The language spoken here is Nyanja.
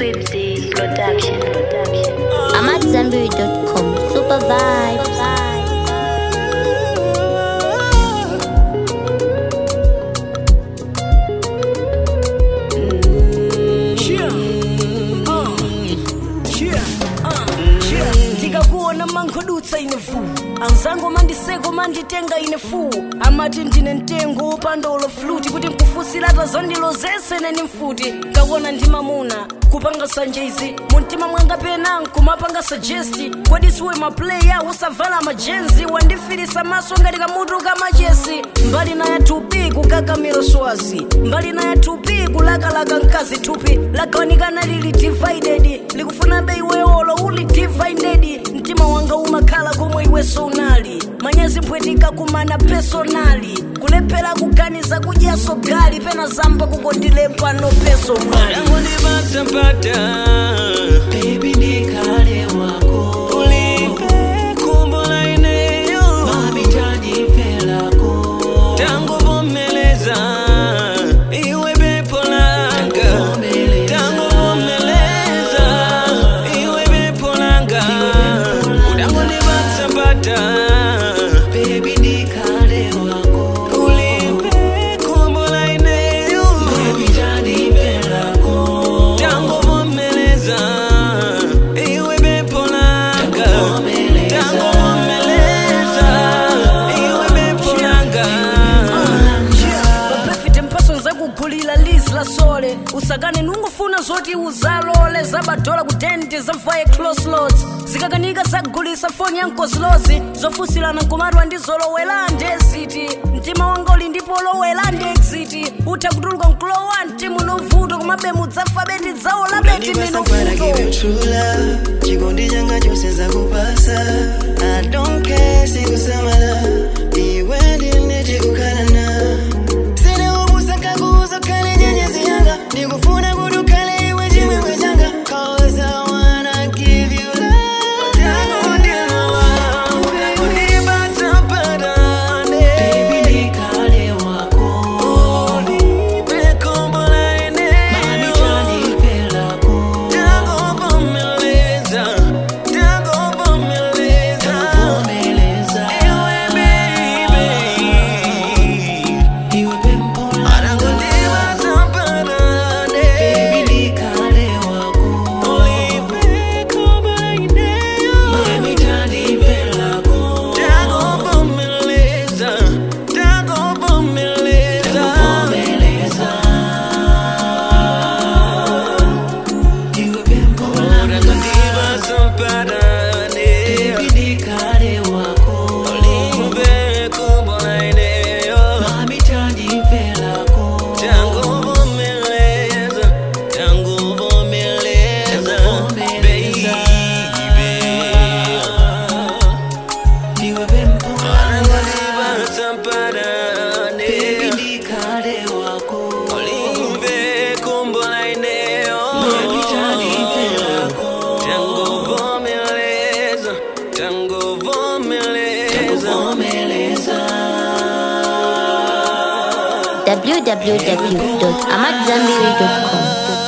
Swipsy Production. Production. I'm at Zenberry.com. Super vibes. ndikakuona mangodutsa ine fu anzangu mandiseko manditenga ine fu amati ndine mtengo wopandolo fluti kuti nkufusirata zondilo zese neni mfuti kakuona ndi mamuna kupanga sanjezi mumtima mwanga pena nkumapanga sajesti kodi siwe maplaya usavala majenzi wandifirisa maso ngati kamutu kamachesi mbali na yathupi kukakamiro swazi mbali na yathupi kulakalaka mkazi thupi lagawanikana lili divided likufuna beiweolo uli divided mtima wanga umakhala komwe iweso unali manyezi mpwetika kumana personali kulephera kuganiza kudyaso gali pena zamba kukondilepa no peso mwali Unipata-pata. Baby nikale wako Ulipe kumbo la eneo. Mami tanipe lako Tangu vumeleza, iwe pepo langa. Vumeleza. Tangu vumeleza, iwe pepo langa. Utangu nipata-pata. Baby nikale wako Ulipe kumbo la eneo. Mami tanipe lako Tangu vumeleza, iwe pepo langa. Vumeleza. Tangu vumeleza, iwe pepo langa. papefite mphaso zakugulira lizi la sole usakane nungufuna zoti uzalole zabadola kutenti zamvaye closlots zikakanika zagulisa foni yankozlozi zofusilana nkumatwa ndi zolowela ndeziti mtima wanga uli ndipo olowela ndi exiti utha kutuluka mkulowa mtima unovuto kumabe mudzafa beti dzawo la beti Unanipasa give you minovuto true love chikondi changa chose zakupasa i don't care sikusamala iwe ndine chikukhalana sine ubusa kuuza khale nyenyezi yanga ndikufuna kuti ukhale iwe chimwemwe changa cause i wanna give you love tangu ndilowa Baby nikale wako Mami tanipe lako Vumeleza Iwe pepo lako Baby nikale wako Mami tanipe lako Vumeleza Iwe pepo lako Baby nikale wako Mami tanipe lako Tango vumeleza, tango vumeleza, baby. Iwe pepo lako Angalibataparane, Baby nikale wako olive kumbo la eneo. Mami tanipe lako Tango vumeleza, tango vumeleza. Vumeleza www.amatzambiri.com.